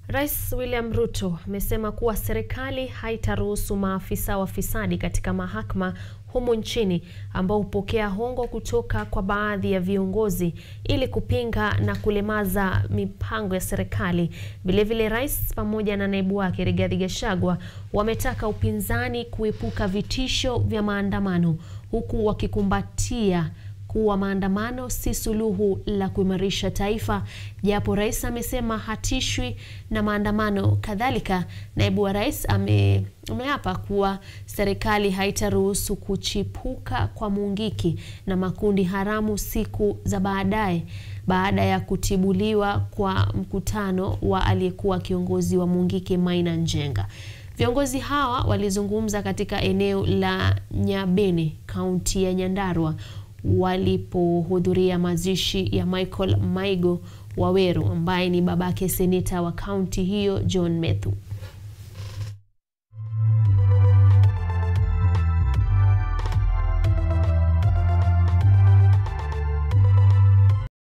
Rais William Ruto amesema kuwa serikali haitaruhusu maafisa wafisadi katika mahakama humu nchini ambao hupokea hongo kutoka kwa baadhi ya viongozi ili kupinga na kulemaza mipango ya serikali. Vilevile, rais pamoja na naibu wake Rigathi Gachagua wametaka upinzani kuepuka vitisho vya maandamano huku wakikumbatia kuwa maandamano si suluhu la kuimarisha taifa, japo rais amesema hatishwi na maandamano. Kadhalika, naibu wa rais ame ameapa kuwa serikali haitaruhusu kuchipuka kwa Mungiki na makundi haramu siku za baadaye baada ya kutibuliwa kwa mkutano wa aliyekuwa kiongozi wa Mungiki Maina Njenga. Viongozi hawa walizungumza katika eneo la Nyabene, kaunti ya Nyandarua walipohudhuria mazishi ya Michael Maigo Waweru ambaye ni babake seneta wa kaunti hiyo John Methu.